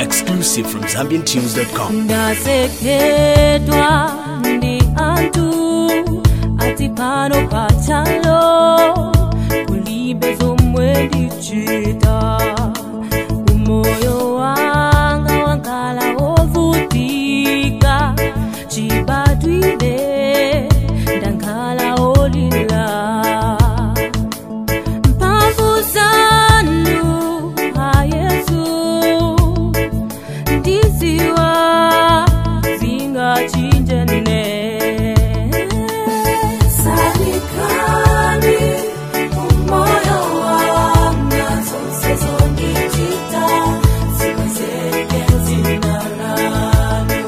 Exclusive from ZambianTunes.com. ndasekedwa ndi anthu ati pano pachalo kulibe zomwe ndichita umoyo wanga wankhala wovutika chibadwire ndankhala olila mphamvu zanu a yesu ndiziwa zingachinjene salikani umoyo wanga zonse zondichita zikwezeke zina lanu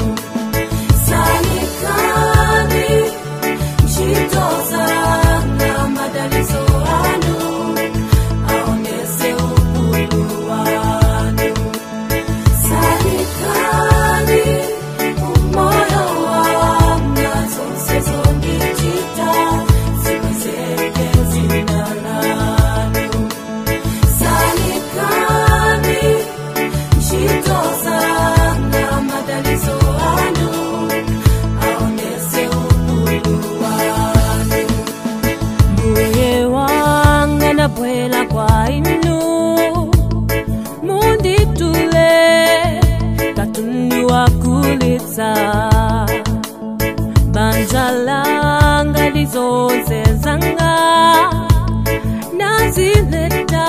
salikani ntchito zanga madalizo anu aonese ukulu wanu salikani umoyo wanga zonse zondichita zikwezeke zina lanu salikani ntchito zanga madalizo anu aonese ukulu wanu mbuye wanga ndabwera kwa inu munditule katundu wakulitsa banja langa lizonse zanga nazileta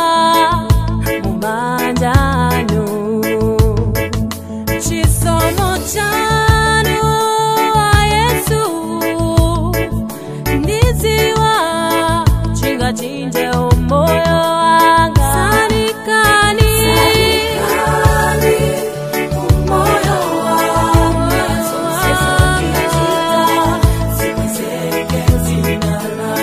mubanjanu chisomo chanu a yesu ndiziwa chingachinje umoyo wanga salikani umoyo wanga zonse zondichita zikwezeke zina lanu